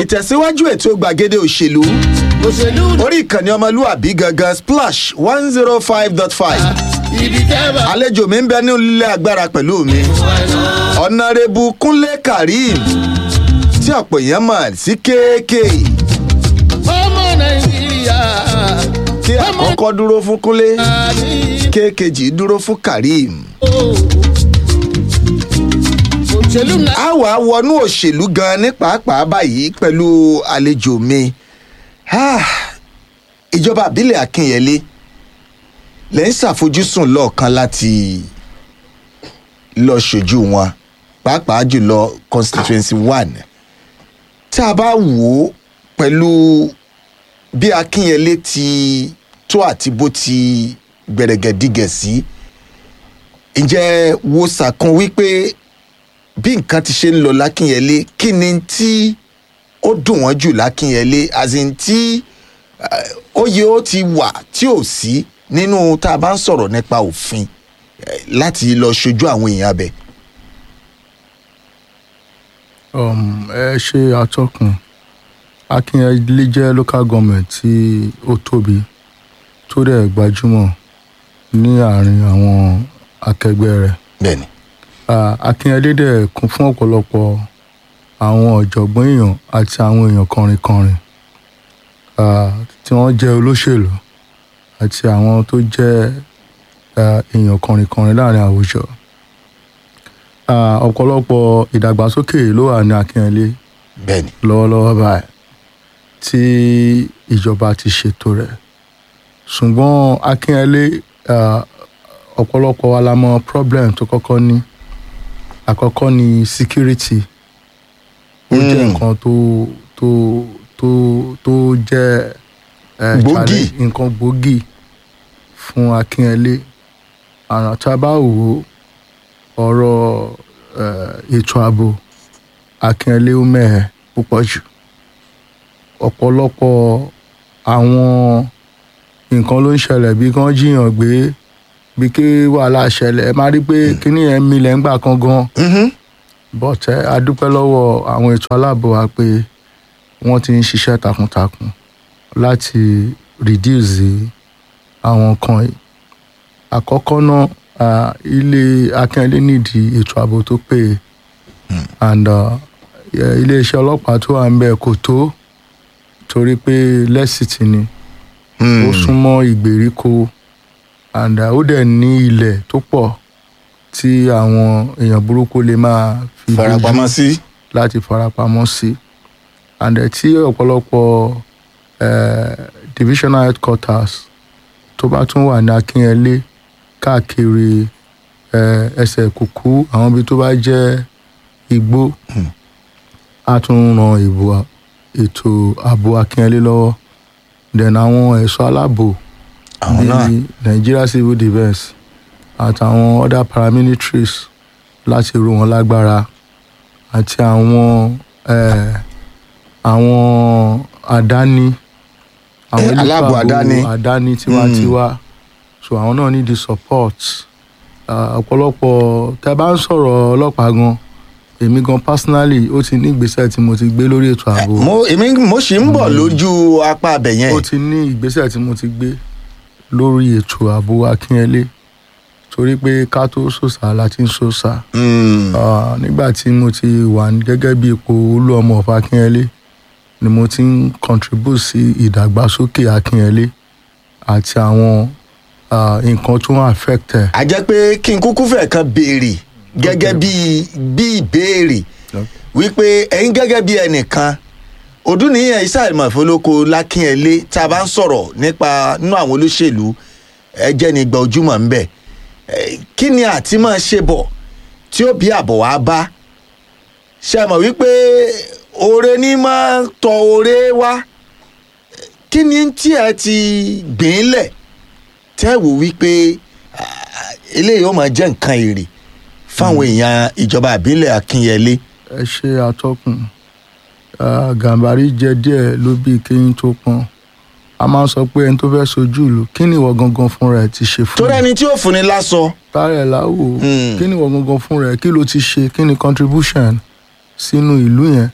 ìtẹ̀síwájú ètò gbàgede òṣèlú òṣèlú orí ìkànnì ọmọlúàbí gangan splash one zero five dot five ibi tẹ́ bá àlejò mi ń bẹ ní ilé agbára pẹ̀lú mi ọ̀nàrẹ́bù kúnlé karim tí ọ̀pọ̀ èèyàn mọ̀ sí kéèké ọmọ nàìjíríà kí àkọ́kọ́ dúró fún kúnlé àní kéèkejì dúró fún karim. òṣèlú náà. a wà wọnú òṣèlú gan ní pàápàá báyìí pẹ̀lú àlejò mi Ah, ìjọba àbílẹ̀ akínyẹlé lẹ́ ń ṣàfojúsùn lọ́ọ̀kan láti lọ ṣojú wọn pàápàá jùlọ constituency one tí a bá wò ó pẹ̀lú bí akínyẹlé ti tó àti bó ti gbẹ̀rẹ̀gẹ̀dígẹ̀ sí ǹjẹ́ wo sàkún wípé bí nǹkan ti ṣe ń lọ lákínyẹlé kí ni tí ó dùn wọ́n jù lákínyẹlé azin tí eh, oyè ó ti wà tí ò sí nínú tá a bá ń sọ̀rọ̀ nípa òfin eh, láti lọ ṣojú àwọn èèyàn abẹ. um, ẹ ṣe atọ́kùn akínyẹlé jẹ́ local government tí ó tóbi tó dẹ̀ gbajúmọ̀ ní àárín àwọn akẹgbẹ́ rẹ̀ bẹ́ẹ̀ni Ah, akínyẹlé dẹ̀ kún fún ọ̀pọ̀lọpọ̀ àwọn ọ̀jọ̀gbọ́n èèyàn àti àwọn èèyàn kọrinkọrin ah, tí wọ́n jẹ́ olóṣèlú àti àwọn tó jẹ́ ah, èèyàn kọrinkọrin láàrin àwùjọ Ah, ọ̀pọ̀lọpọ̀ ìdàgbàsókè ló wà ní akínyẹlé bẹ́ẹ̀ni lọ́wọ́lọ́wọ́ báyìí tí ìjọba ti ṣètò rẹ̀ ṣùgbọ́n akínyẹlé ah, ọ̀pọ̀lọpọ̀ wa la mọ problem tó kọ́kọ́ ní àkọ́kọ́ ni security ó jẹ́ Mm. nǹkan tó tó tó tó jẹ́ eh, Gbòógì. challenge- nǹkan gbòógì fún akínyẹlé àrùn tá a bá wò ó ọ̀rọ̀ eh, ètò ààbò akínyẹlé ó mẹ́hẹ̀ púpọ̀ jù ọ̀pọ̀lọpọ̀ àwọn nǹkan ló ń ṣẹlẹ̀ bí kán jiyàn gbé bí kí wàhálà ṣẹlẹ̀ ẹ máa rí pé kíní yẹn milẹ̀ ń gbà kan gan Mhm. bọ́tẹ́ a dúpẹ́ lọ́wọ́ àwọn ètò aláàbò wa pé wọ́n ti ń ṣiṣẹ́ takuntakun láti reduce àwọn nǹkan yìí àkọ́kọ́ náà ah, ilé akínyẹlé nídìí ètò ààbò tó péye and uh, yeah, iléeṣẹ́ ọlọ́pàá tó wà ń bẹ̀ kò tó torí pé lẹ́sìtì ni ó súnmọ́ ìgbèríko and uh, ó dẹ̀ ní ilẹ̀ tó pọ̀ tí àwọn èèyàn burúkú lè máa fi dojú farapamọ́ sí. láti farapamọ́ sí and uh, tí ọ̀pọ̀lọpọ̀ eh, divisional headquarters tó bá tún wà ní akínyẹlé káàkiri eh, ẹsẹ̀ kùkú àwọn ibi tó bá jẹ́ igbó á tún ran ìbò ètò ààbò akínyẹlé lọ́wọ́ then àwọn ẹ̀ṣọ́ aláàbò àwọn náà bíi nigeria civil defence àtàwọn other paramilitaries láti ro wọn lágbára àti àwọn eh, àwọn àdáni àwọn Eh, elétò aláàbò ààbò àdáni. àdáni tiwantiwa so àwọn náà need the support Ah, ọ̀pọ̀lọpọ̀ tẹ́ bá ń sọ̀rọ̀ ọlọ́pàá gan èmi gan personally ó ti ní ìgbésẹ̀ tí mo ti gbé lórí ètò ààbò mo èmi mo sì ń bọ̀ lójú apá abẹ yẹn. ó ti ní ìgbésẹ̀ tí mo ti gbé lórí ètò ààbò akínyẹlé torí pé ká tó sòsà la ti ń sòsà Mm. Ah, nígbà tí mo ti wà ní- gẹ́gẹ́ bí ipò olú ọmọ ọ̀fà akínyẹlé ni mo ti ń contribute sí ìdàgbàsókè akínyẹlé àti àwọn ah, nǹkan tó ń affect ẹ̀. a jẹ́ pé kí n kúkú fẹ̀ kan béèrè gẹ́gẹ́ bí bí ìbéèrè wípé ẹ̀yin gẹ́gẹ́ bí ẹnìkan ọdúnìyàn ìsàlùmọ̀ ìfọlọ́kọ lákínyẹlé tá a bá ń sọ̀rọ̀ nípa nínú àwọn olóṣèlú ẹjẹ́ ni gba ojúmọ̀ ń bẹ̀ Eh, kí ni àti máa ṣe bọ̀ tí ó bí àbọ̀ wá bá ṣe mọ̀ wípé oore ní máa tọ oore wá kí ni tí ẹ ti gbìn lẹ̀ tẹ́ wò wípé ah, eléyìí ó máa jẹ́ nǹkan èrè fáwọn èèyàn ìjọba àbílẹ̀ akínyẹlé. ẹ ṣe àtọkùn Ah, gàmbàrí jẹ díẹ̀ ló bí kéyìn tó pọn a máa ń sọ pé ẹni tó fẹ́ sojú ìlú kí ni ìwọ gangan fúnra ẹ̀ ti ṣe fún torí mi? ẹni tí ó fúnni lásọ tààrẹ láwò Mm. kí ni ìwọ gangan fúnra ẹ̀ kí ló ti ṣe kí ni contribution sínú ìlú yẹn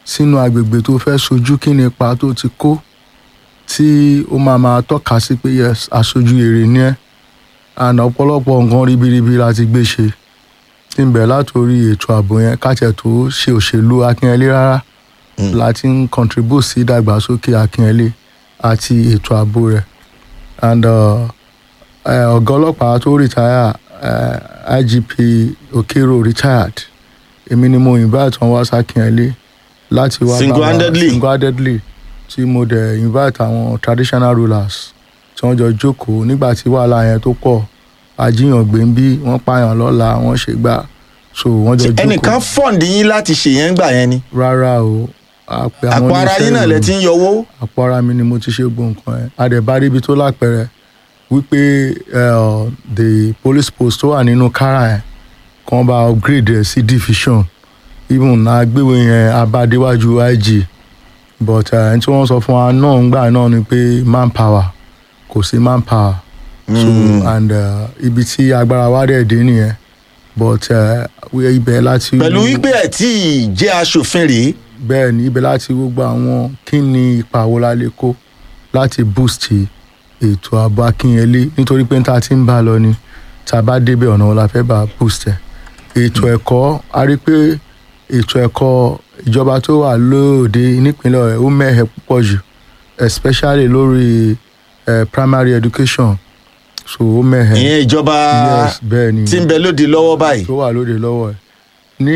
sínú agbègbè tó fẹ́ sojú kí ni ipa tó ti kó tí ó máa máa tọ́ka sí pé yes aṣojú èrè ni ẹ́ and ọ̀pọ̀lọpọ̀ nǹkan ribiribi la ti gbé ṣe tí ń bẹ̀ látòrí ètò ààbò yẹn káṣẹ̀ tó ṣe òṣèlú akínyẹlé rárá la ti ń contribute sí ìdàgbàsókè akínyẹlé àti ètò ààbò rẹ̀ and uh, eh, ọ̀gá ọlọ́pàá tó retire eh, igp okero retired èmi ni mo invite wọn wá sákínyẹlé láti wá bá wa- Single-handedly? single-handedly tí mo dẹ̀ invite àwọn traditional rulers tí wọ́n jọ jókòó nígbà tí wàhálà yẹn tó pọ̀ àjíyàn gbé ń bí wọ́n pààyàn lọ́la wọ́n ṣe gbà so wọ́n jọ jókòó ẹnìkan fọ́ǹdì yín láti ṣèyẹn gbà yẹn ni rárá o àpè àwọn àpò ara oníṣẹ́ yín náà lẹ ìròyìn ti ń yọwọ́ àpò ara mi ni mo ti ṣe gbogbo nǹkan ẹ adẹ̀bárí ibi tó lápẹẹrẹ wípé eh, the police post tó wà nínú kára ẹ kan bá upgrade ẹ sí division even na gbéwé yẹn abádéwájú ig but eh, ẹni tí wọ́n sọ fún wa náà ńgbà náà ni pé manpower kò sí manpower so and eh, ibi tí agbára wa dẹ̀ dé nìyẹn but eh, ibẹ̀ láti pẹ̀lú wípé ẹ̀ tí ì jẹ́ aṣòfin rèé bẹ́ẹ̀ ni ibẹ̀ láti gbogbo àwọn kí ni ipa wo la lè kó láti boost ètò ààbò akínyẹlé nítorí pé tá a ti ń bá a lọ ni tá a bá débẹ̀ ọ̀nà wo la fẹ́ bá a boost ẹ̀ ètò ẹ̀kọ́ a rí pé ètò ẹ̀kọ́ ìjọba tó wà lóde nípínlẹ̀ ọ̀yọ́ ó mẹ́hẹ̀ púpọ̀ jù especially lórí eh, primary education so ó mẹ́hẹ̀ ìyẹn ìjọba yes bẹ́ẹ̀ ni tí ń bẹ lóde lọ́wọ́ báyìí tó wà lóde lọ́wọ́ ẹ̀ ní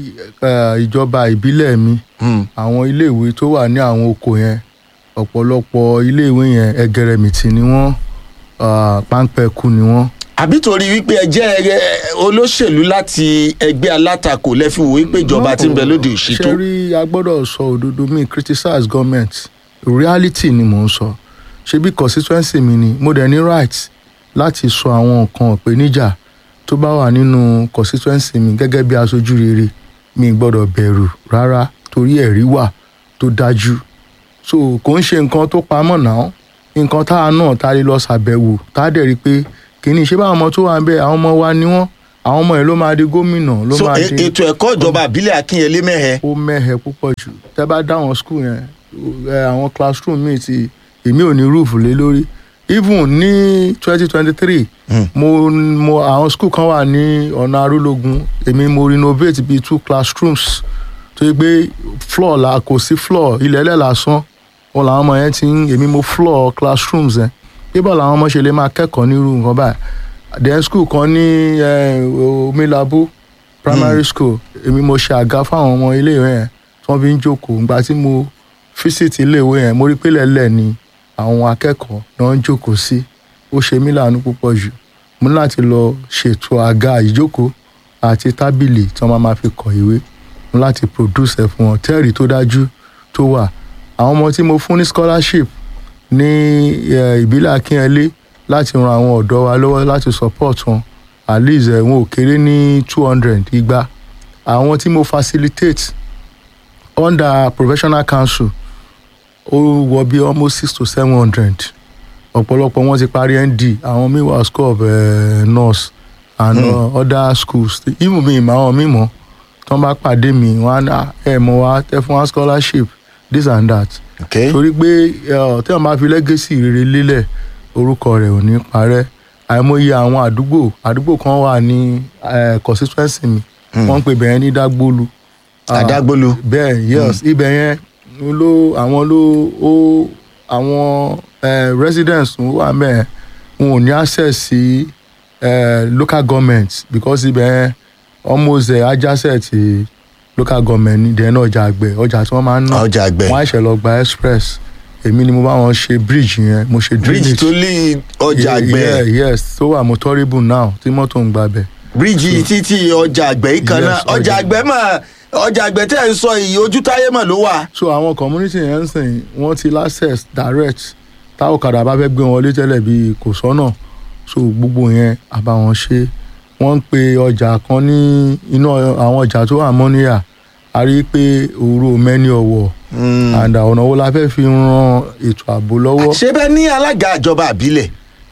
eh, ìjọba ìbílẹ̀ mi Hmm. àwọn iléèwé tó wà ní àwọn oko yẹn ọ̀pọ̀lọpọ̀ iléèwé yẹn ẹgẹrẹmìtì ni wọ́n ah, páńpẹ́kù ni wọ́n. àbí torí wípé ẹ jẹ́ ẹ, olóṣèlú láti ẹgbẹ́ alátakò lẹ́fi wò wípé ìjọba tí ń bẹ lóde òṣìtó ṣe rí a gbọ́dọ̀ sọ òdodo mi criticize government reality ni mò ń sọ ṣebí constituency mi ni mo dẹ̀ ní right láti sọ àwọn nǹkan ìpèníjà tó bá wà nínú constituency mi gẹ́gẹ́ bí aṣojú rere mi gbọ́dọ̀ bẹ̀rù rárá torí ẹ̀rí wà tó dájú so kò ń ṣe nǹkan tó pamọ́ náà nǹkan tá a náà tá a lè lọ ṣàbẹ̀wò tá a dẹ̀ rí i pé kìíní ṣé báwọn ọmọ tó wà ń bẹ àwọn ọmọ wa ni wọ́n àwọn ọmọ yẹn ló máa di gómìnà ló so máa e- di ètò ẹ̀kọ́ ìjọba àbílẹ̀ akínyẹlé mẹ́hẹ ó mẹ́hẹ púpọ̀ jù tẹ́ bá dá àwọn skul yẹn ẹ, àwọn classroom míì ti èmi ò ní roof lé lórí even ní twenty twenty three mo mo àwọn skul kan wà ní ọ̀nà arúlógún èmi mo renovate bíi two classrooms tó yẹ pé floor la kò sí floor ilẹ̀ ẹlẹ́ lásán wọn làwọn ọmọ yẹn ti ń èmi mo floor classrooms yẹn bíbọ̀ làwọn ọmọ ṣe lè máa kẹ́kọ̀ọ́ nírú nǹkan báyìí then school kan ní eh, omilabu primary school èmi mo ṣe àga fáwọn ọmọ iléèwé yẹn tí wọ́n fi ń jókòó ìgbà tí mo fíṣítì iléèwé yẹn mo rí pé lẹ́lẹ̀ ni àwọn akẹ́kọ̀ọ́ náà ń jókòó sí ó ṣe mí láàánú púpọ̀ jù mo ní láti lọ ṣètò àga ìjókòó àti tábìlì tí wọ́n máa ma fi kọ ìwé mo ní láti produce ẹ̀ fún wọn tẹ́ẹ̀rì tó dájú tó wà àwọn ọmọ tí mo fún ní scholarship ní eh, ìbílẹ̀ akínyẹlé láti ran àwọn ọ̀dọ́ wa lọ́wọ́ láti support wọn at least eh, wọn ò kéré ní two hundred igba àwọn tí mo facilitate under professional council ó wọ bí almost six to seven hundred ọ̀pọ̀lọpọ̀ wọn ti parí nd àwọn míì wà school of uh, nurse and Hmm. uh, other schools even mi ìmọ̀ àwọn míì mọ̀ tí wọ́n bá pàdé mi wọ́n á ní ẹ̀ mọ̀ wá tẹ́ fún wa scholarship this and that okay. torí pé ẹ, tí wọn bá fi lẹ́gẹ̀sì rere lélẹ̀ orúkọ rẹ̀ ò ní parẹ́ àìmọye àwọn àdúgbò àdúgbò kan wà ní eh, constituency mi wọ́n ń pè bẹ̀yẹn ní dágbólu Ah, àdágbólu bẹ́ẹ̀ yes ibẹ̀ yẹn ló àwọn ló ó àwọn eh, residents tó wà mẹ́ẹ̀ wọn ò ní access sí eh, local government because ibẹ̀ yẹn almost eh, adjacent sí local government ní dẹ́nu ọjà àgbẹ̀ ọjà tí wọ́n máa ń ná ọjà àgbẹ̀ wọ́n àìṣẹ̀ lọ gba express èmi ni mo bá wọn ṣe bridge yẹn mo ṣe bíríìjì tó lé ọjà Yeah, àgbẹ̀ yeah, yes tó wà motorable now tí mọ́tò ń gbabẹ̀ bíríìjì títí ọjà àgbẹ̀ yìí kan Yes, náà ọjà ọjà àgbẹ̀ mà ọjà àgbẹ̀ tẹ́ ẹ̀ ń sọ yìí ojú táyé mà ló wà so àwọn community yẹn ń sìn wọ́n ti access direct táwọn ọ̀kadà bá fẹ́ gbé wọn lé tẹ́lẹ̀ bí kò sọ́nà so gbogbo yẹn àbá wọn ṣe wọ́n ń pe ọjà kan ní inú àwọn ọjà tó wà mọ́níyà a rí i pé òru mẹ́ni ọ̀wọ̀ and ọ̀nà wo la fẹ́ fi ran ètò ààbò lọ́wọ́. ṣé bẹ́ẹ̀ ní alága ìjọba àbílẹ̀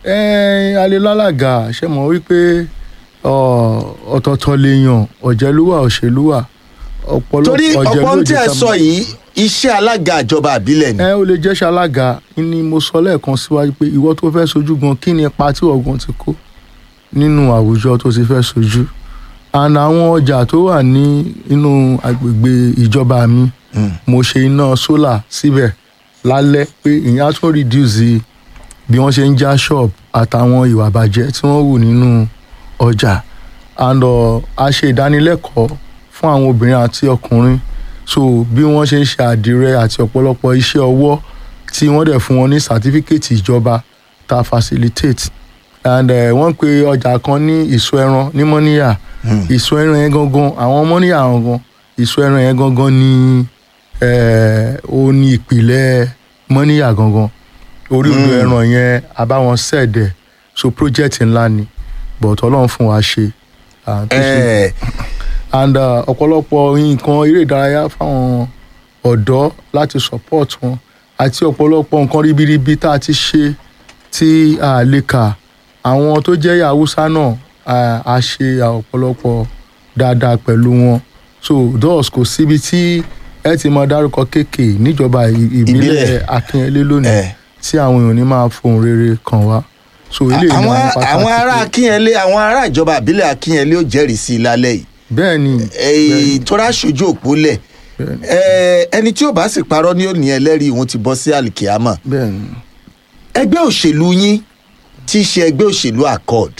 ẹ alelálàgà ṣe mọ̀ wípé ọ, ọ̀tọ̀ọ̀tọ̀ lèèyàn ọ̀jẹ̀lúwà òṣèlúwà ọ̀pọ̀lọpọ̀ torí ọ̀pọ̀ ń tẹ́ ẹ ká sọ mọ̀. yìí iṣẹ́ alága ìjọba àbílẹ̀ ni. ẹ ó lè jẹ́ ṣalága ni mo sọ lẹ́ẹ̀kan síwájú pé ìwọ tó fẹ́ sojú gan kí ni ipa tí ọ̀gbọ́n ti kó nínú àwùjọ tó ti fẹ́ sojú and àwọn ọjà tó wà ní inú agbègbè ìjọba mi mo ṣe iná sólà síbẹ̀ lálẹ́ pé ìyẹn á tún reduce bí wọ́n ṣe ń já shop àtàwọn ìwà bàjẹ́ tí wọ́n wù nínú ọjà and uh, a ṣe ìdánilẹ́kọ̀ọ́ fún àwọn obìnrin àti ọkùnrin so bí wọ́n ṣe ń ṣe àdìrẹ àti ọ̀pọ̀lọpọ̀ iṣẹ́ ọwọ́ tí wọ́n dẹ̀ fún wọn ní sàtífíkẹ́tì ìjọba ta facilitate and uh, wọ́n pe ọjà kan ní ìsọ ẹran ní mọ́níyà ìsọ ẹran yẹn gangan àwọn mọ́níyà gangan ìsọ ẹran yẹn gangan ní eh, ó ní ìpìlẹ̀ mọ́níyà gangan orí odò ẹran yẹn àbáwọn sẹ́ẹ̀dẹ̀ so project ńlá ni but ọlọ́run fún wa ṣe and tó ṣe Ẹ, and uh, ọ̀pọ̀lọpọ̀ nǹkan eré ìdárayá fáwọn ọ̀dọ́ láti support wọn àti ọ̀pọ̀lọpọ̀ nǹkan ribiribi tá a ti ṣe tí a lè kà àwọn tó jẹ́ Haúsá náà a- a ṣe ọ̀pọ̀lọpọ̀ dáadáa pẹ̀lú wọn so thus kò síbi tí ẹ ti máa dárúkọ kéèké níjọba ì- ìbílẹ̀ Ìbílẹ̀. Akínyẹlé lónìí ẹ. tí àwọn èèyàn ní máa fohùn rere kàn wá so eléyìí ni àwọn àwọn pàtàkì àwọn ará pé- akínyẹlé àwọn ará ìjọba àbílẹ̀ akínyẹlé ó jẹ́rìí sí i lálẹ́ yìí bẹ́ẹ̀ ni èyí tó ráṣojú òpó lẹ̀ bẹ́ẹ̀ ni ẹ, ẹni tí ò bá sì parọ́ ní òní ẹlẹ́rìí òun ti bọ́ sí àlìkíámà bẹ́ẹ̀ ni ẹgbẹ́ òṣèlú yín tí í ṣe ẹgbẹ́ òṣèlú accord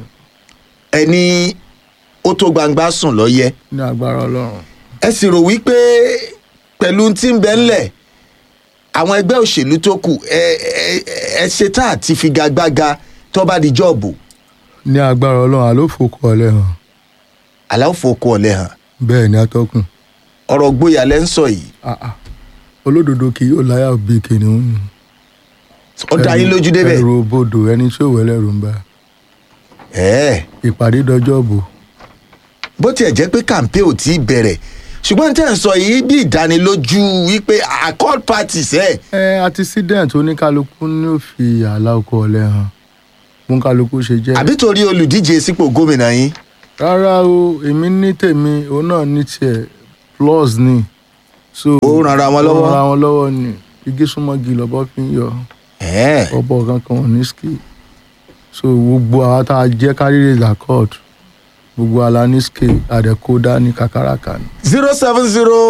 ẹni ó tó gbangba sùn lọ́yẹ́ ní agbára Ọlọ́run. ẹ sì rò wípé pẹ̀lú tí ń bẹ ńlẹ̀ àwọn ẹgbẹ́ òṣèlú tó kù ẹ ẹ ẹ ṣetán àti figagbága tó bá di jọ́ọ̀bù ní agbára ọlọ́run àlófòkò ọ̀lẹ́ hàn aláwòfókò ọ̀lẹ́ hàn bẹ́ẹ̀ ni atọ́kùn ọ̀rọ̀ gbóyà lẹ́ ń sọ yìí Ah, ah. olódodo kì yóò láyà bí kìnìún ó dá yín lójú débẹ̀ ẹrù bodò ẹni tí ò wẹ́lẹ̀ rò ń bá ẹ̀ẹ́ ìpàdé dọjọ́ bò bó tiẹ̀ jẹ́ pé kàǹpé ò tí ì bẹ̀rẹ̀ ṣùgbọ́n tẹ́ ń sọ yìí bí ìdánilójú wípé accord parties ẹ̀ ẹ accident oníkálukú ní ò fi àlà oko ọ̀lẹ́ hàn fún kálukú ṣe jẹ́ àbí torí olùdíje sípò gómìnà yín rárá o èmi ní tèmi òun náà ní tiẹ̀ plus ni so Ó ran ara wọn lọ́wọ́. ó ran ara wọn lọ́wọ́ ni igi súnmọ́gi lọ́bọ́ fi ń yọ ẹ̀ẹ́ ọ̀bọ kankan ò ní ski so gbogbo àwa tá a jẹ́ káríre accord gbogbo ala ní ski àdẹ̀kódà ní kàkàràkà ni. zero seven zero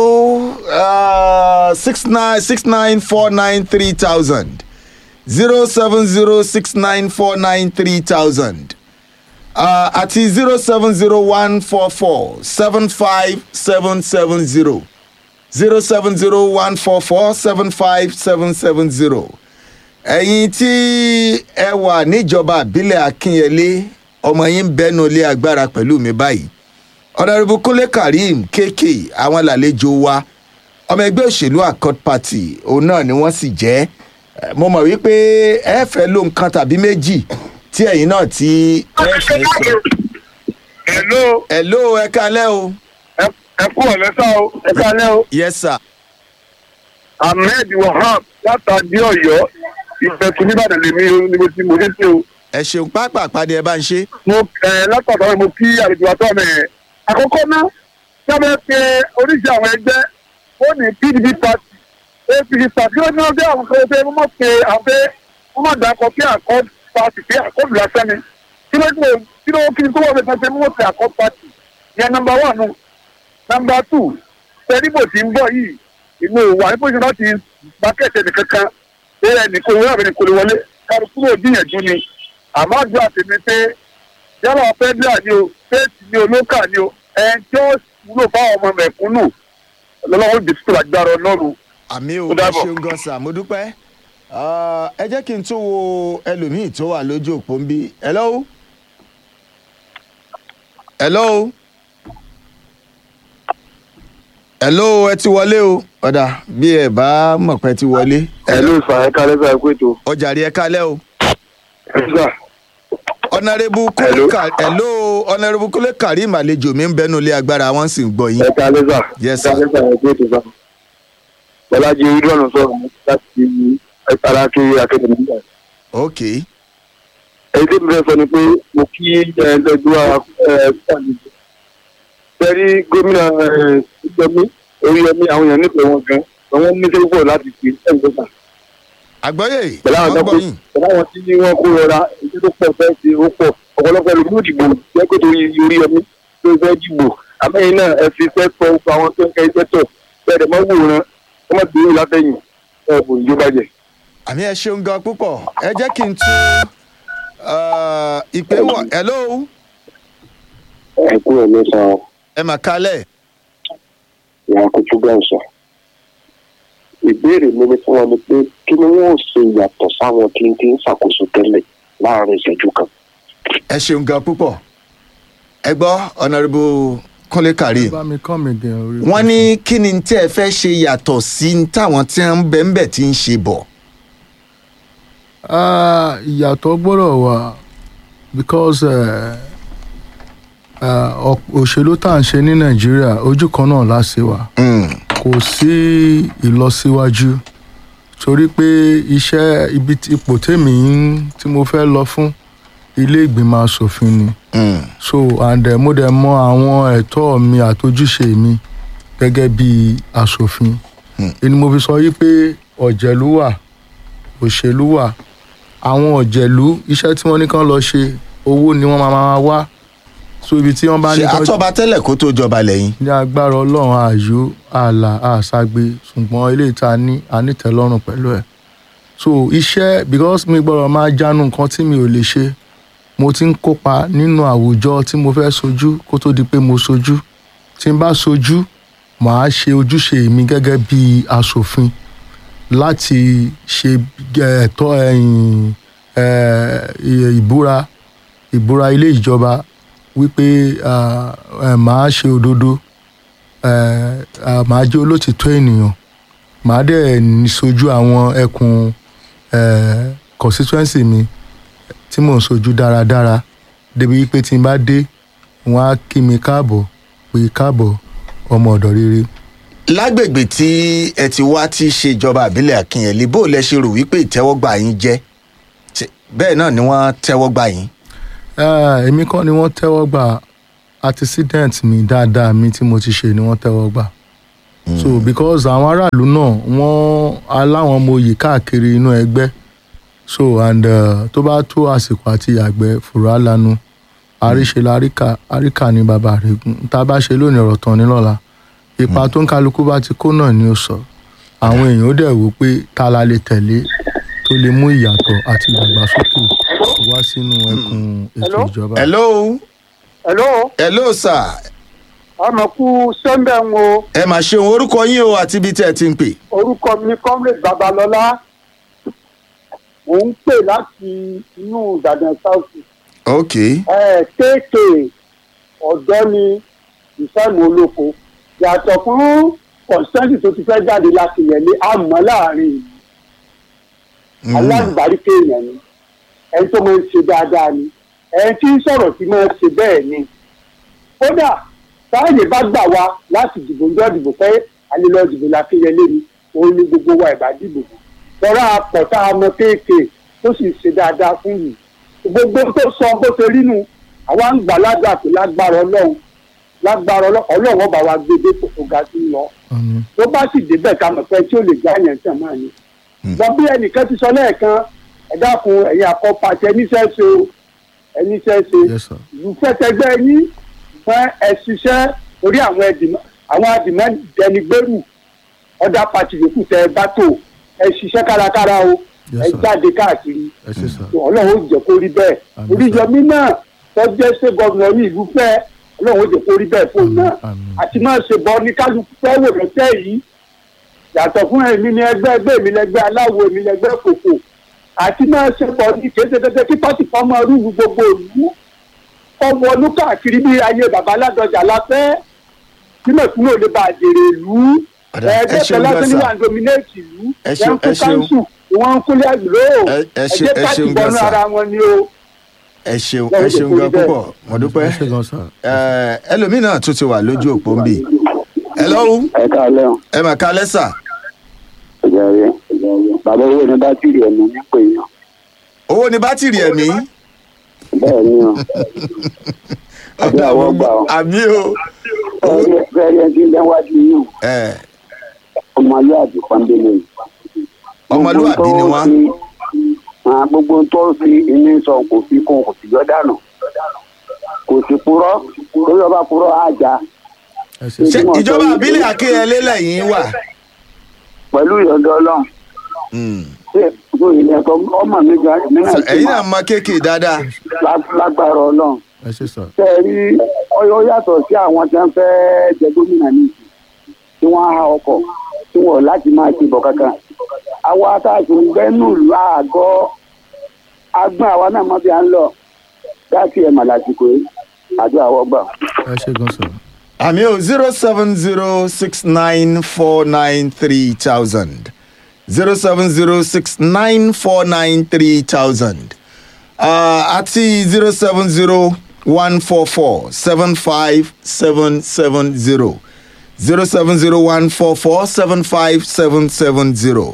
six nine six nine four nine three thousand zero seven zero six nine four nine three thousand àti zero seven zero one four four seven five seven seven zero zero seven zero one four four seven five seven seven zero ẹ̀yin tí ẹ wà níjọba àbílẹ̀ akínyẹlé ọmọ yín ń bẹ́nu ilé agbára pẹ̀lú mi báyìí ọ̀nàrẹ́bù kúnlé karim kéèké àwọn làlejò wa ọmọ ẹgbẹ́ òṣèlú accord party òun náà ni wọ́n sì jẹ́ Eh, mo mọ̀ wípé ẹ fẹ́ ló nǹkan tàbí méjì tí ẹ̀yin náà tí ẹ fẹ́ sọ. Hello, ẹ ló ẹ kalẹ́ o. ẹ ẹ kú ọ̀lẹ́ sá o, ẹ kálẹ́ o. yes sir. Ahmed Wahab látàdí Ọ̀yọ́, ìfẹ̀tù nìbàdàn lèmi o, ni mo ti mo dé sí o. ẹ ṣeun pápá àpàdé ẹ bá ń ṣe. Mo ẹ látàdọ̀ mo kí àlejò àtọ́ mi ẹ̀. Àkọ́kọ́ náà, sábẹ́ pé oríṣi àwọn ẹgbẹ́, ó ní PDP party, APC party, kí ló ní wọ́n gbé àwọn kan pé wọ́n mọ̀ pé àwọn pé wọ́n mọ̀ dàkọ̀ pé accord party pé accord lásán ni. Kí ló dé kí ló kí ni tó wọ́n fi pé wọ́n pe accord party? Yẹn nọmba wà nù. Nọmba two, tẹ́lifò tí ń bọ̀ yìí, inú wa ní pòṣẹ láti bákẹ́tẹ̀ nìkan kan pé ẹnìkan owó àbẹ̀ nìkan lè wọlé kálukú ló gbìyànjú ni àmọ́ àdúrà tèmi pé yálà fẹ́díà ni o fẹ́ẹ̀tì ni o lókà ni o ẹn tí ó wúlò fáwọn ọmọ mẹ̀kúnnù lọ́wọ́ ìdìsítò lágbára ọlọ́run. àmì ò Ó ẹ dàbọ̀. ṣeun gan sir mo dúpẹ́. Ah, ẹ jẹ́ kí n tún wo ẹlòmíì tó wà lójú òpó ń bí. hello. hello. hello ẹ ti wọlé o. ọ̀dà bí ẹ bá mọ̀ pé ẹ ti wọlé. ẹ ló sà ẹ kálẹ́ sà ẹ kó ètò ọjà rí ẹ kálẹ̀ o. ẹ sà ọ̀nàrẹ́bù Hello. kúlẹ̀ hello ọ̀nàrẹ́bù kúlẹ̀ karim àlejò mi ń bẹnu ilé agbára wọn sì ń gbọ́ yín. ẹ kálẹ́ sà Yes, ẹ kálẹ́ sà ẹ kó ètò sà. bọ́lájí ìdúrọ̀nù sọ̀rọ̀ láti alákiri akéde nígbà. ok èyí tí mo fẹ́ sọ ni pé mo kí ẹ̀ẹ́dẹ́gbẹ́ wa fẹ́rí gómìnà ìjọba oríyọmí àwọn èèyàn nífẹ̀ẹ́ wọn gan àwọn ní sẹ́yìn pọ̀ láti fi ẹ̀ ń gbọ́sà àgbọ́yé pẹ̀lú àwọn wọ́n tó gbọ́ kó yín pẹ̀lú àwọn tí wọ́n kó rọra èyí tó pọ̀ fẹ́ ṣe ó pọ̀ ọ̀pọ̀lọpọ̀ ló ní ìdìbò jẹ́ pé torí orí ẹni tó fẹ́ dìbò àmẹ́yìn náà ẹ fi fẹ́ tọ́ gbogbo àwọn tó ń kẹ́ iṣẹ́ tọ̀ bẹ́ẹ̀ mọ́ wòran ẹ má gbé látẹ̀yìn ẹ kò ní jó bàjẹ́. àmì ẹ ṣeun gan púpọ̀ ẹ jẹ́ kí n tún uh, ìpè wọ̀ hello ẹ kúrò lọ́sàn-án ẹ mà kalẹ̀ ìyá kojú gbọ̀nsà ìbéèrè mi ni fún wọn ni pé kí ni wọn ò ṣe yàtọ̀ sáwọn tí ń ti ń ṣàkóso tẹ́lẹ̀ láàrin ìṣẹ́jú kan. ẹ ṣeun gan púpọ̀ ẹ gbọ́ ọ̀nàrẹ́bù kúnlé karim bá mi kàn mí gan orí. wọ́n ní kí ni tí ẹ fẹ́ ṣe yàtọ̀ sí táwọn tí ń bẹ̀ ń bẹ̀ tí ń ṣe bọ̀ Ah, ìyàtọ̀ gbọ́dọ̀ wà because eh, ah, ọ̀p- òṣèlú tá à ń ṣe ní nàìjíríà ojú kan náà láṣẹ wà Mm, kò sí ìlọsíwájú torí pé iṣẹ́ ibi tí- ipò tèmi ń tí mo fẹ́ lọ fún ilé ìgbìmọ̀ asòfin ni mm, so and eh, mo dẹ̀ mọ àwọn ẹ̀tọ́ mi àtojúṣe mi gẹ́gẹ́ bí asòfin Hmm. ni mo fi sọ yí pé ọ̀jẹ̀lú wà òṣèlú wà àwọn ọ̀jẹ̀lú iṣẹ́ tí wọ́n ní kán lọ ṣe owó ni wọ́n máa máa wá so ibi tí wọ́n bá ní ṣe kán àtọ́ba tẹ́lẹ̀ kó tó jọba lẹ́yìn ní agbára ọlọ́run ààyò ààlà àṣàgbé ṣùgbọ́n eléyìí tá a ní anítẹ̀lọ́rùn pẹ̀lú ẹ̀ so iṣẹ́ because mi gbọ́dọ̀ máa jánu nǹkan tí mi ò lè ṣe mo ti ń kópa nínú àwùjọ tí mo fẹ́ sojú kó tó di pé mo sojú tí n bá sojú màá ṣe ojúṣe mi gẹ́gẹ́ bí aṣòfin láti ṣe eh, ẹ̀tọ́ ẹ̀yìn eh, ìbúra ìbúra ilé ìjọba wípé ah, eh, màá ṣe òdodo eh, ah, màá jẹ́ olótìtọ́ ènìyàn màá dẹ̀ ní sojú àwọn ẹkùn eh, constituency mi tí mò ń sojú dáradára débi wípé tí n bá dé wọ́n á kí mi káàbọ̀ pé káàbọ̀ ọmọ ọ̀dọ̀ rere. lágbègbè tí ẹ ti wá tí í ṣe ìjọba àbílẹ̀ akínyẹ̀lé bó lẹ ṣe rò wípé ìtẹ́wọ́gbà yín jẹ́ Ṣé- bẹ́ẹ̀ náà ni wọ́n tẹ́wọ́gbà yín Eh, èmi kọ́ ni wọ́n tẹ́wọ́ gbà antecedent mi dáadáa mi tí mo ti ṣe ni wọ́n tẹ́wọ́ gbà. so because àwọn aráàlú náà wọ́n aláwọn ọmọ oyè káàkiri inú ẹgbẹ́ so and uh, tó bá tó àsìkò àti àgbẹ̀ fùrọ̀ lanu àríṣe láríkà àríkà ní bàbá rẹ̀ gùn tá a bá ṣe lónìí ọ̀rọ̀ tán ní lọ́la ipa tó ń kálukú bá ti kó náà ni ó sọ àwọn èèyàn ó dẹ̀ wò pé ta la lè tẹ̀lé tó lè mú ìyàtọ̀ àti ìdàgbàsókè wá sínú ẹkùn ètò Hello? ìjọba. hello hello hello sir ọmọ kú sẹ́ńbẹ̀ ń wo ẹ mà ṣeun orúkọ yín o àti ibi tí ẹ ti ń pè orúkọ mi comrade babalọlá mò ń pè láti inú ìbàdàn south ok ẹ kéèké ọ̀dọ́ ni ìfẹ́mu olóko yàtọ̀ fún kọ̀ǹsẹ́ǹtì tó ti fẹ́ jáde láti yẹlé àmọ́ láàrin ìlú Mm. alágbàríkè èèyàn ni ẹni tó máa ń ṣe dáadáa ni ẹni tí ń sọ̀rọ̀ tí máa ń ṣe bẹ́ẹ̀ ni kódà táyé bá gbà wá láti dìbò ń jọ́ dìbò pé alẹ́lọ́ dìbò lákéyẹlé ni òun ni gbogbo wa ìbá dìbò lọ́rọ̀ àpọ̀ tá a mọ kéèké tó sì ṣe dáadáa fún yìí gbogbo tó sọ bó ṣe rí nu àwa ń gbà ládàá pé lágbára ọlọ́run lágbára ọlọ́run ọlọ́run ọba wa gbé dé kòkó ga sí lọ Àmín. tó bá sì débẹ̀ ká mọ̀ pé tí ó lè já yẹn tàn máa ní. gbọ́n bí ẹnìkan ti sọ lẹ́ẹ̀kan ẹ dákun ẹ̀yin àkọ́pàṣẹ níṣẹ́ ṣe o ẹníṣẹ́ ṣe Yes, sir. ìlú fẹ́tẹ́gbẹ́ yín fún ẹ ṣiṣẹ́ orí àwọn ẹ̀dìmọ́ àwọn àdìmọ́ dẹnigbẹ́rù ọ̀dà pàtì yòókù tẹ ẹ bá tò ẹ ṣiṣẹ́ kárakára o Yes, ẹ sir. jáde káàkiri ẹ ṣe sá. ọlọ́run ó jẹ́ kó rí bẹ́ẹ̀ Àmín, oríyọmí náà tọ́jẹ́ ṣé gọ́vùnà ní ìlú fẹ́ ọlọ́run ó jẹ́ kó rí bẹ́ẹ̀ fún un náà Àmín. àti máa ṣe bọ́ ní kálukú fẹ́ wò lọ́tẹ́ yìí yàtọ̀ fún èmi ní ẹgbẹ́ ẹgbẹ́ mi lẹ́gbẹ́ aláwo èmi lẹ́gbẹ́ kòkò àti máa ṣe bọ́ ní kéṣekéṣe kí pátì kan máa rúru gbogbo ìlú ọmọ ọdún káàkiri bí ayé bàbá aládọjà láfẹ́ tí mẹ̀kúrò lè bá àjèrè ìlú Ọ̀dà, ẹ ẹgbẹ́ ṣeun pẹ̀lú gan, sir. wà ń dominate ìlú Ẹ ṣeun, wọ́n ń ẹ kó ṣeun. káńsù wọ́n ń kúlẹ̀ àgbèrò Ẹ- ẹ ṣe- ẹgbẹ́ ẹ pátì ṣeun gan, bọ́nú sir. ara wọn ni o. ẹ ṣeun Lọ́wọ́ ẹ jẹ́ ṣeun kó rí gan bẹ́ẹ̀. púpọ̀ mo dúpẹ́ ẹ ṣe gan sá. Ẹ, ẹlòmíràn tún ti wà lójú òpó ń bì hello ẹ káàlẹ́ o ẹ mà kálẹ́ sà ìjà rẹ bàbá owó ní bátìrì ẹ̀mí ní pè yàn owó ni bátìrì ẹ̀mí bẹ́ẹ̀ ni o ọ̀dà àwọn gbà ọ́. àmí o fẹ́ẹ́rẹ́ fẹ́ẹ́rẹ́ tí ń lẹ́wájú yìí ẹ ó ọmọlúwàbí pọ́nbélé yìí. ọmọlúwàbí ni wọ́n. Ah, gbogbo ohun tó fi inú sọ kò fi kún kò sì yọ dànù kò sì purọ́ lórí ọba purọ́ àjà ẹ ṣe ṣé wọ́n sọ ìjọba wípé- àbílẹ̀ akínyẹlé lẹ́yìn wà. pẹ̀lú ìyọ̀dọ̀ ọlọ́run Mm. ṣé ìlú ilẹ̀ ẹ̀kọ́ ọmọ mi gan èmi náà So, sì ẹ̀yin mọ̀ náà mọ kéèké dáadáa. lá- lágbára ọlọ́run ẹ ṣe sọ ṣe é rí ọyọ yàtọ̀ sí àwọn tí wọ́n fẹ́ jẹ gómìnà ní ìsìn tí wọ́n á ha ọkọ̀ tí wọ́n láti máa ti bọ̀ kankan àwa atáàtì ń gbẹ́nù ìlú àgọ́ agbọ́n àwa náà mọ́ bí a ń lọ láti ẹ̀ mà lásìkò yìí àjọ àwọ̀ gbà. ẹ ṣe gan sọ àmì ò zero seven zero six nine four nine three thousand zero seven zero six nine four nine three thousand àti zero seven zero one four four seven five seven seven zero zero seven zero one four four seven five seven seven zero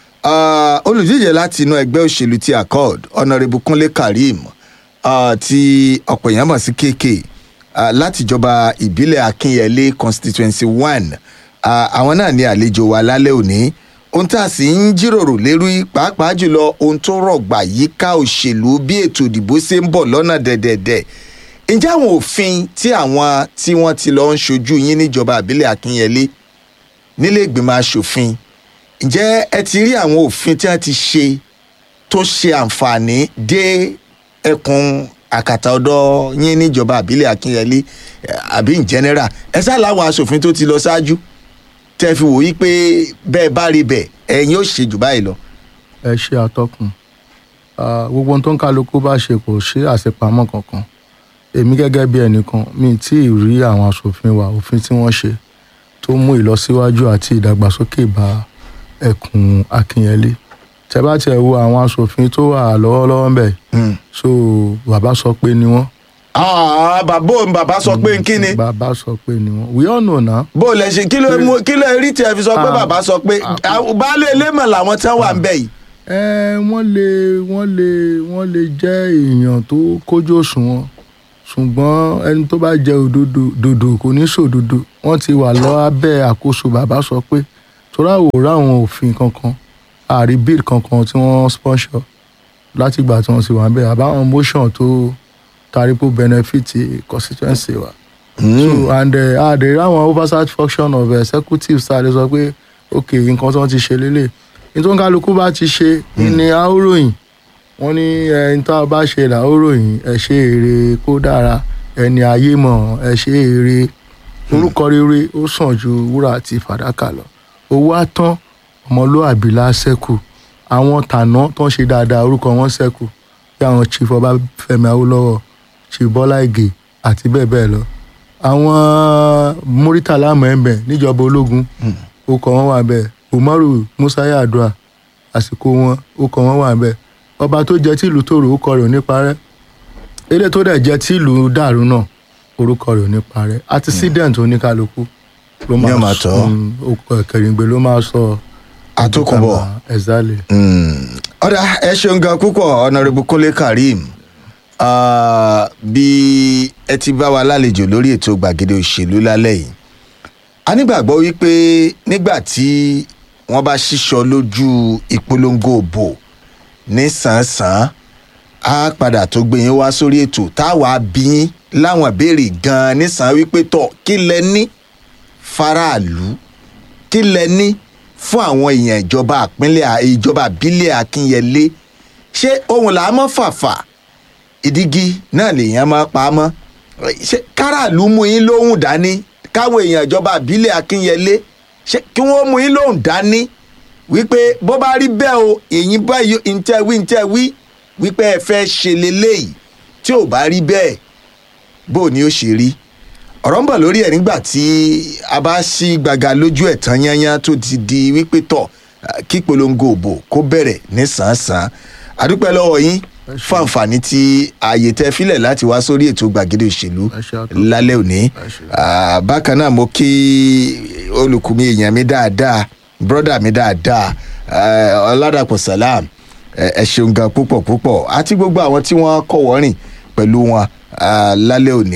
olùdíje láti inú ẹgbẹ́ òṣèlú ti accord honourable kunle karim uh, tí ọ̀pọ̀ èèyàn mọ̀ sí kéèké uh, látìjọba ìbílẹ̀ akínyẹlé constituency one uh, àwọn náà ní àlejò wa lálẹ́ òní ohun tá a sì ń jíròrò lérí pàápàá jùlọ ohun tó rọ̀gbà yíká òṣèlú bí ètò ìdìbò ṣe ń bọ̀ lọ́nà dẹ̀dẹ̀dẹ̀ ǹjẹ́ àwọn òfin tí àwọn tí wọ́n ti lọ ń ṣojú yín níjọba ìbílẹ̀ akínyẹlé nílé ìgbìmọ̀ asòfin ǹjẹ́ ẹ ti rí àwọn òfin tí wọ́n ti ṣe tó ṣe àǹfààní dé ẹkùn àkàtà ọ̀dọ́ yín níjọba àbílẹ̀ akínyẹlé eh, àbí in general ẹ sá láwọn asòfin tó ti lọ ṣáájú tẹ fi wò yí pé bẹ́ẹ̀ bá rí bẹ́ẹ̀ ẹ̀yin ó ṣe jù báyìí lọ. ẹ ṣe àtọkùn Ah, gbogbo ohun tó ń kálukú bá ṣe kò ṣe àṣepamọ́ kankan èmi gẹ́gẹ́ bí ẹnìkan mi tí ì rí àwọn aṣòfin wa òfin tí wọ́n ṣe tó mú ìlọsíwájú àti ìdàgbàsókè bá ẹkùn akínyẹlé tẹ bá tiẹ̀ wo àwọn aṣòfin tó wà lọ́wọ́lọ́wọ́ ń bẹ̀ so bàbá sọ pé ni wọ́n Ah, bàbá òun bàbá sọ pé kí ni bàbá sọ pé ni wọ́n we all know now bó o lẹ ṣe kí ló mú kí ló rí tí ẹ fi sọ pé Ah. bàbá sọ pé Ah. baálé elémọ̀ làwọn tí wọ́n wà ń bẹ̀ yìí. ẹ wọ́n lè wọ́n lè wọ́n lè jẹ́ èèyàn tó kójú òṣùwọ̀n ṣùgbọ́n ẹni tó bá jẹ òdodo dòdò kò ní sòdodo wọ́n ti wà lọ abẹ́ àkóso bàbá sọ pé torí àwòrán àwọn òfin kankan àrí bill kankan tí wọ́n sponsor látìgbà tí wọ́n ti wà bẹ́ẹ̀ àbáwọn motion tó taripo benefit constituency wa. so and uh, ah there àwọn oversight function of executive sáré sọ pé ok nǹkan tí wọ́n ti ṣe lélẹ̀ nítorí kálukú bá ti ṣe ní àóròyìn wọ́n ní ẹni tá a bá ṣe là ó ròyìn ẹ ṣe èrè kó dára ẹni ayé mọ̀ ẹ ṣe èrè orúkọ rere ó sàn ju wúrà àti fàdákà lọ owó àtán ọmọlúàbí la ṣẹ́kù àwọn tàná tó ń ṣe dáadáa orúkọ wọn ṣẹ́kù bí àwọn chief ọbáfẹ́mi awólọ́wọ̀ chief bọ́lá ìgè àti bẹ́ẹ̀ bẹ́ẹ̀ lọ àwọn muritala mẹ́mbẹ̀ níjọba ológun orúkọ wọn wà bẹ́ẹ̀ umaru musa yadua àsìkò wọn orúkọ wọn wà bẹ́ẹ̀ ọba tó jẹ tí ìlú tòrò orúkọ rẹ̀ ò ní parẹ́ ilé tó dẹ̀ jẹ tí ìlú dàrú náà orúkọ rẹ̀ ò ní parẹ́ accident oníkálukú ló Ní ọmọ àtọ́. Mm, ó- kẹrìngbè ló máa sọ àtòkùnbọ̀. ẹ̀zálẹ̀. ọ̀dà ẹ ṣeun gan púpọ̀ ọ̀nàrẹ́bù kúnlé karim Ah, bí ẹ ti bá wa lálejò lórí ètò gbàgede òṣèlú lálẹ́ yìí a nígbàgbọ́ wípé nígbà tí wọ́n bá ṣíṣọ lójú ìpolongo òbò ní sàn-án á padà tó gbé yín wá sórí ètò táwa bí yín láwọn ìbéèrè gan-an nísàn wípé tọ̀ kí lẹ ní faraàlú kí lẹ ní fún àwọn èèyàn ìjọba àpínlẹ̀ ìjọba àbílẹ̀ akínyẹlé ṣé ohun là á mọ́ fàfà ìdígi náà lèèyàn máa pa á mọ́ ṣé káràlú mú yín lóhùn dání káwọn èèyàn ìjọba àbílẹ̀ akínyẹlé ṣé kí wọ́n mú yín lóhùn dání wípé bó bá rí bẹ́ẹ̀ o èyí báyìí ntẹ́ wí ntẹ́ wí wípé ẹ fẹ́ ṣe leléyìí tí ò bá rí bẹ́ẹ̀ bó o ní ó ṣe rí ọ̀rọ̀ ń bọ̀ lórí ẹ̀ nígbà tí a bá ṣí gbàgà lójú ẹ̀ tán yányán tó ti di wípé tọ̀ ah, kí polongo òbò kó bẹ̀rẹ̀ ní sàn-án àdúpẹ́ lọ́wọ́ yín fún àǹfààní tí ààyè tẹ filẹ̀ láti wá sórí ètò gbàgede òṣèlú Ẹ ṣé àtọ́. lálẹ́ òní ṣé. Ah, bákan náà mo kí olùkùnmi èèyàn mi dáadáa brọ́dà mi dáadáa eh, ọ̀làdàpọ̀ salam ẹ ẹ ṣeun gan púpọ̀ púpọ̀ àti gbogbo àwọn tí wọ́n kọ̀ wọ́rìn pẹ̀lú wọn ah, lálẹ́ òní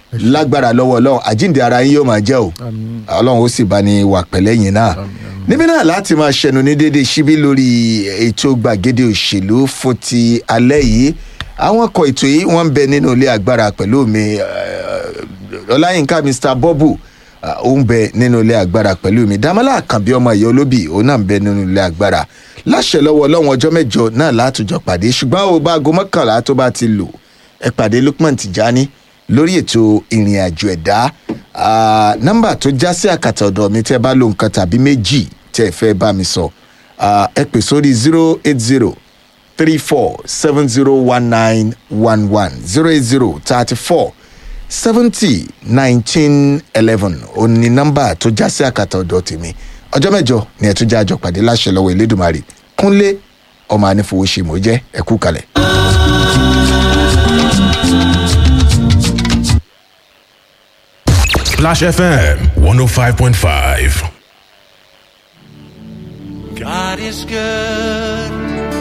lágbára lọ́wọ́ ọlọ́run àjíǹde ara yín yóò máa jẹ́ o àmín ọlọ́run ó sì bá ní wà pẹ̀lẹ́yìn náà níbí náà láti máa ṣẹnu ní déédéé síbí lórí ètò gbàgede òṣèlú fún ti alẹ́ yìí àwọn ọkọ̀ ètò yìí wọ́n ń bẹ nínú ilé agbára pẹ̀lú mi eh, ọláyínká mr bọ́bù ah, ó ń bẹ nínú ilé agbára pẹ̀lú mi dámọ́lá àkànbí ọmọ ìyá olóbì òun náà ń bẹ nínú ilé agbára láṣẹ lọ́wọ́ ọlọ́run ọjọ́ mẹ́jọ náà látùjọ pàdé ṣùgbọ́n ó bá aago mọ́kànlá tó bá ti lò ẹ pàdé lukman tijani lórí ètò ìrìn àjò ẹ̀dá Ah, nọ́mbà tó já sí àkàtà ọ̀dọ̀ mi tẹ́ bá lo nǹkan tàbí méjì tẹ́ ẹ fẹ́ bá mi sọ Ah, ẹ pè sórí zero eight zero three four seven zero one nine one one zero eight zero thirty four seventy nineteen eleven òní nọ́mbà tó já sí àkàtà ọ̀dọ̀ tèmi ọjọ́ mẹ́jọ ni ẹ̀ tún jẹ́ àjọ pàdé láṣẹ lọ́wọ́ elédùnmarè kúnlé ọmọ anífowóṣe mò ń jẹ́ ẹ̀kú kalẹ̀. Splash FM 105.5. God is good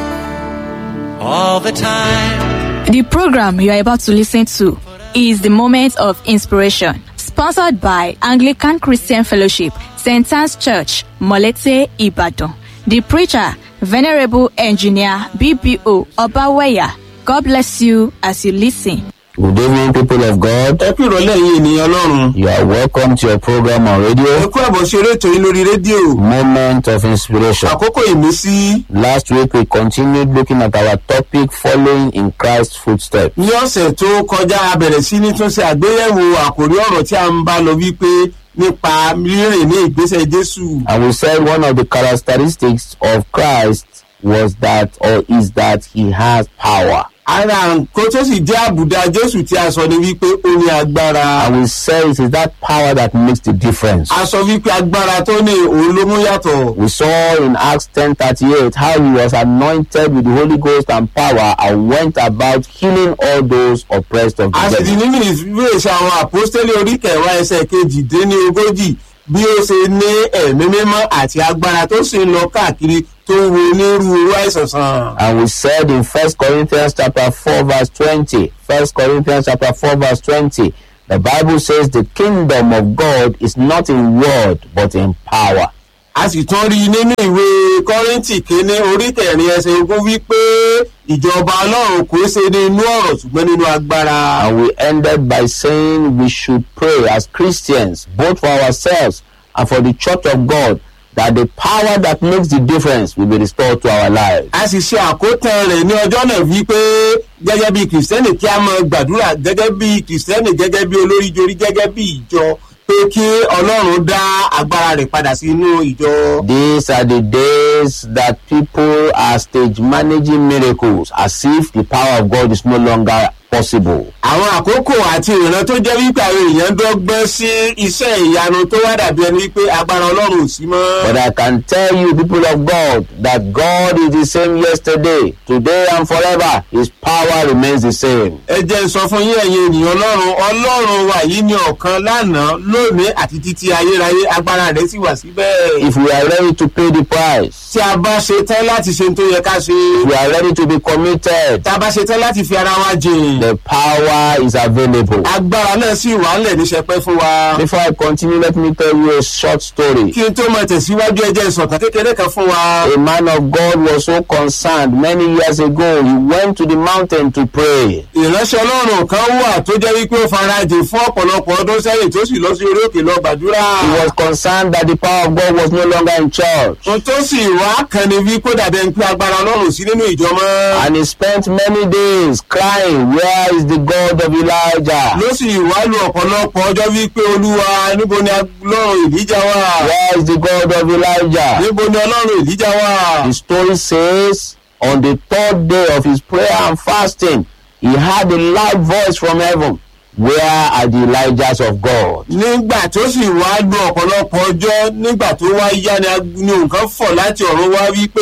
all the time. The program you are about to listen to is the Moment of Inspiration, sponsored by Anglican Christian Fellowship, St. Anne's Church, Molete, Ibadan. The preacher, Venerable Engineer BBO Obaweya. God bless you as you listen. Good evening, people of God. ẹ kú ìrọ̀lẹ́ yìí ènìyàn ọlọ́run. You are welcome to your program on ẹ radio, kú àbọ̀ sí eré ètò yìí lórí rédíò. Moment of Inspiration. àkókò ìmísí. Last week, we continued looking at our topic, Following in Christ's Footsteps. ní ọ̀sẹ̀ tó kọjá a bẹ̀rẹ̀ sí ní tún ṣe àgbéyẹ̀wò àkòrí ọ̀rọ̀ tí a ń bá lọ wípé nípa rírìn ní ìgbésẹ̀ jésù. And we said one of the characteristics of Christ was that, or is that, he has power. ara nǹkan tó sì jẹ́ àbùdá jésù tí a sọ ni wípé ó ní agbára. And we said it is that power that makes the difference. a sọ wípé agbára tó ní òun ló mú yàtọ̀. We saw in Acts 10:38 how he was anointed with the Holy Ghost and power and went about healing all those oppressed of a the sì ti devil. nínú ìwé ìṣe àwọn àpọ́stélì orí kẹwàá ẹsẹ̀ kejìdínlógójì bí ó ṣe ní ẹ̀mí mímọ́ àti agbára tó sì ń lọ káàkiri tó ń wo onírúurú àìsàn sàn. And we said in First Corinthians chapter 4 verse 20, First Corinthians chapter 4 verse 20, the Bible says the kingdom of God is not in word but in power. a sì tún rí i nínú ìwé kọ́rìntì kínní orí kẹrin ẹsẹ̀ ogún wípé ìjọba ọlọ́run kò ṣe ní inú ọ̀rọ̀ ṣùgbọ́n nínú agbára. And we ended by saying we should pray as Christians, both for ourselves and for the church of God, that the power that makes the difference will be restored to our lives. a sì ṣe àkótán rẹ̀ ní ọjọ́ náà wípé gẹ́gẹ́ bí kìrìsìtẹ́nì kí a máa gbàdúrà gẹ́gẹ́ bí kìrìsìtẹ́nì gẹ́gẹ́ bí olórí jorí gẹ́gẹ́ bí ìjọ pé kí ọlọ́run dá agbára rẹ̀ padà sí inú ìjọ. These are the days that people are stage managing miracles as if the power of God is no longer possible. àwọn àkókò àti ìran tó jẹ́ wípé àwọn èèyàn dọ́gbọ́n sí iṣẹ́ ìyanu tó wá dàbí ẹni wípé agbára ọlọ́run ò sí mọ́. But I can tell you, people of God, that God is the same yesterday, today, and forever. His power remains the same. ẹ jẹ́ n sọ fún yín ẹ̀yin ènìyàn ọlọ́run ọlọ́run wa yìí ní ọ̀kan lánàá lónìí àti títí ayérayé agbára rẹ̀ sì wà síbẹ̀. If we are ready to pay the price, tí a bá ṣe tán láti ṣe ohun tó yẹ ká ṣe if we are ready to be committed, tá a bá ṣe tán láti fi ara wa jìn the power is available. agbára náà sì wà ńlẹ̀ ní sẹpẹ́ fún wa. Before I continue, let me tell you a short story. kí n tó máa tẹ̀síwájú ẹ jẹ́ ìsọ̀tàn kékeré kan fún wa. A man of God was so concerned many years ago. He went to the mountain to pray. ìránṣẹ́ ọlọ́run kan wà tó jẹ́ wípé ó farajìn fún ọ̀pọ̀lọpọ̀ ọdún sẹ́yìn tó sì lọ sí orí òkè lọ gbàdúrà. He was concerned that the power of God was no longer in church. ohun tó sì wá kan ni wípé dàbẹ̀ ń pé agbára ọlọ́run sí nínú ìjọ mọ́. And he spent many days crying, Where is the God of Elijah? ló sì wá lu ọ̀pọ̀lọpọ̀ ọjọ́ wípé olúwa níbo ni ọlọ́run ìlíjà wà. Where is the God of Elijah? níbo ni ọlọ́run ìlíjà wà. The story says, on the third day of his prayer and fasting, he heard a loud voice from heaven. Where are the Elijahs of God? nígbà tó sì wá lu ọ̀pọ̀lọpọ̀ ọjọ́ nígbà tó wá yá ni ag- ni nǹkan fọ̀ láti ọ̀run wá wípé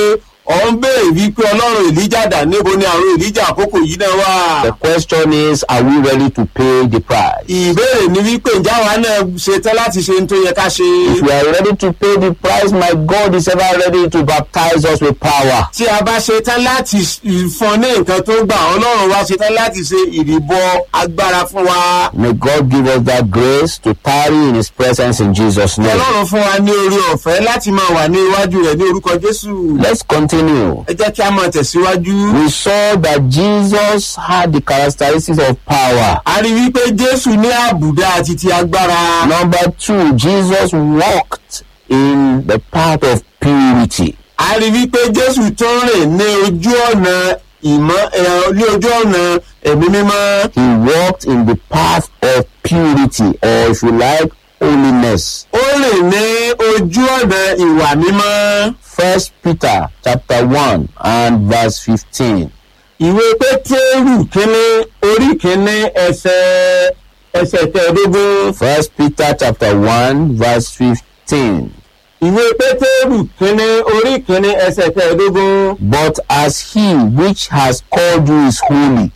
ọ̀ ń béèrè wípé ọlọ́run èlíjà dà níbo ni àwọn èlíjà àkókò yìí náà wà. The question is, are we ready to pay the price? ìbéèrè ni wípé ǹjẹ́ àwa náà ṣetán láti ṣe ohun tó yẹ ká ṣe. If we are ready to pay the price, my God is ever ready to baptize us with power. tí a bá ṣetán láti fọn ní nǹkan tó gbà ọlọ́run wa ṣetán láti ṣe ìrìbọ agbára fún wa. May God give us that grace to tarry in His presence in Jesus' name. ọlọ́run fún wa ní orí ọ̀fẹ́ láti máa wà ní iwájú rẹ̀ ní orúkọ jésù. Let's continue. ẹ jẹ́ kí a máa tẹ̀síwájú. We saw that Jesus had the characteristics of power. a rí wípé jésù ní àbùdá àti ti agbára. Number two, Jesus walked in the path of purity. a rí wípé jésù tó ń rìn ní ojú ọ̀nà ìmọ̀ ẹ̀ ní ojú ọ̀nà ẹ̀mí mímọ́. He walked in the path of purity, or if you like, holiness. ó rìn ní ojú ọ̀nà ìwà mímọ́. First Peter chapter 1 and verse 15. ìwé pétérù kínní orí kínní ẹsẹ̀ ẹsẹ̀ kẹẹ̀ẹ́dógún. First Peter chapter 1 verse 15. ìwé pétérù kínní orí kínní ẹsẹ̀ kẹẹ̀ẹ́dógún. But as he which has called you is holy,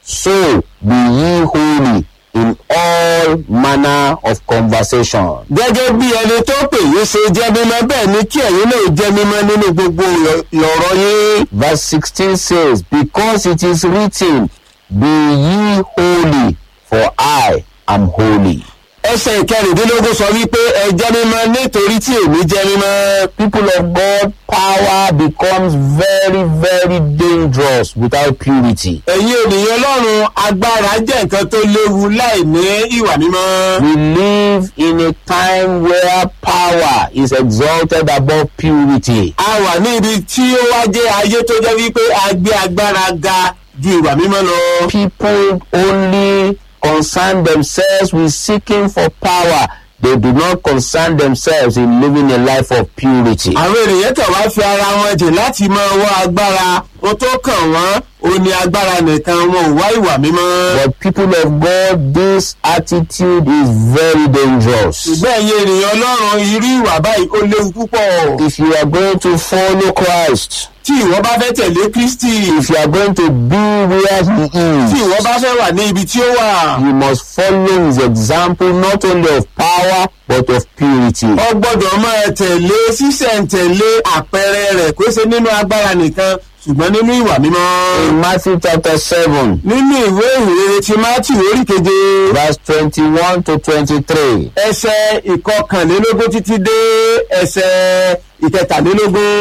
so be ye holy in all manner of conversation. gẹ́gẹ́ bí ẹni tó pè yín ṣe jẹ́ mímọ́ bẹ́ẹ̀ ni kí ẹ̀yin náà jẹ́ mímọ́ nínú gbogbo ìyọ̀rọ̀ yín. Verse 16 says, Because it is written, Be ye holy, for I am holy. ẹsẹ̀ ìkẹrìndínlógún sọ wípé ẹ jẹ́ mímọ́ nítorí tí èmi jẹ́ mímọ́. People of God, power becomes very, very dangerous without purity. ẹ̀yin ènìyàn ọlọ́run agbára jẹ́ nǹkan tó léwu láì ní ìwà mímọ́. We live in a time where power is exalted above purity. a wà ní ibi tí ó wá jẹ́ ayé tó jẹ́ wípé a gbé agbára ga ju ìwà mímọ́ lọ. People only concern themselves with seeking for power. They do not concern themselves in living a life of purity. àwọn ènìyàn kàn wá fi ara wọn jìn láti máa wá agbára ó tó kàn wọ́n ó ní agbára nìkan wọn ò wá ìwà mímọ́. But people of God, this attitude is very dangerous. ṣùgbọ́n ẹ̀yin ènìyàn ọlọ́run irú ìwà báyìí ó léwu púpọ̀. If you are going to follow Christ, tí ìwọ bá fẹ́ tẹ̀lé kristi if you are going to be where He tí ìwọ is, bá fẹ́ wà ní ibi tí ó wà. you must follow His example not only of power but of purity. ọ gbọ́dọ̀ máa tẹ̀lé sísẹ̀ntẹ̀lé àpẹẹrẹ rẹ̀ kó ṣe nínú agbára nìkan ṣùgbọ́n nínú ìwà mímọ́. In Matthew chapter 7, nínú ìwé ìrere ti matthew orí keje verse 21 to 23. ẹsẹ̀ ìkọkànlélógún títí dé ẹsẹ̀ ìkẹtàlélógún.